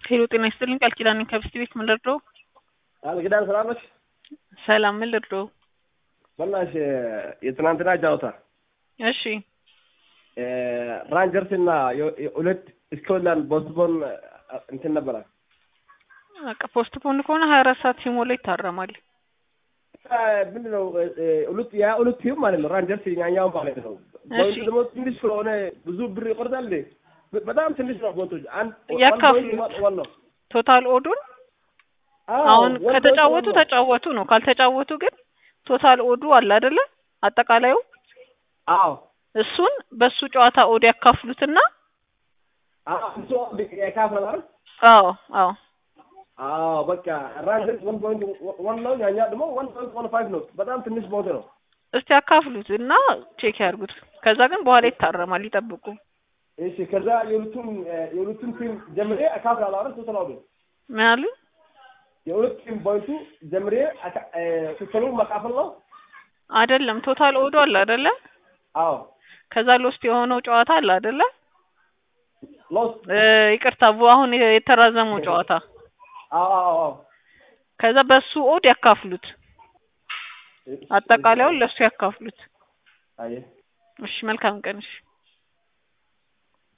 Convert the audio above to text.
ሄሎ ጤና ይስጥልኝ ቃል ኪዳን ነኝ ከብስት ቤት ምን ልርዳው? ቃል ኪዳን ሰላም ነሽ? ሰላም ምን ልርዳው? በናትሽ የትናንትና ጨዋታ እሺ ራንጀርስ እና ሁለት ስኮትላንድ ቦስቶን እንትን ነበረ። በቃ ፖስት ፖን ከሆነ ሀያ አራት ሰዓት ሲሞላ ይታረማል። ምንድን ነው ሁለት ያ ሁለት ቲም ማለት ነው። ራንጀርስ ያኛው ማለት ነው። ቦይንቱ ደግሞ ትንሽ ስለሆነ ብዙ ብር ይቆርጣል እንዴ? በጣም ትንሽ ነው ቦይንቶች። አንድ ያካፍሉት ዋን ነው ቶታል ኦዱን አሁን ከተጫወቱ ተጫወቱ ነው። ካልተጫወቱ ግን ቶታል ኦዱ አለ አይደለ? አጠቃላዩ አዎ እሱን በሱ ጨዋታ ኦድ ያካፍሉትና አዎ እሱ ያካፍላል አይደል? አዎ አዎ አዎ በቃ ራንጀርስ ወን ፖይንት ወን ነው። ያኛ ደግሞ ወን ፖይንት ወን ፋይቭ ነው። በጣም ትንሽ ቦይንት ነው። እስቲ ያካፍሉት እና ቼክ ያርጉት። ከዛ ግን በኋላ ይታረማል። ይጠብቁ። እሺ ከዛ የሁለቱም የሁለቱም ቲም ጀምሬ አካፍላለሁ አይደል? ቶታል ኦዱ ምን አሉ? የሁለት ቲም ቦይንቱ ጀምሬ ቶታሉ መካፈል ነው አይደለም ቶታል ኦዱ አለ አይደለ? አዎ ከዛ ሎስት የሆነው ጨዋታ አለ አይደለ? ሎስ ይቅርታ አሁን የተራዘመው ጨዋታ አዎ አዎ አዎ ከዛ በሱ ኦድ ያካፍሉት። አጠቃላዩን ለሱ ያካፍሉት። አየህ እሺ መልካም ቀን። እሺ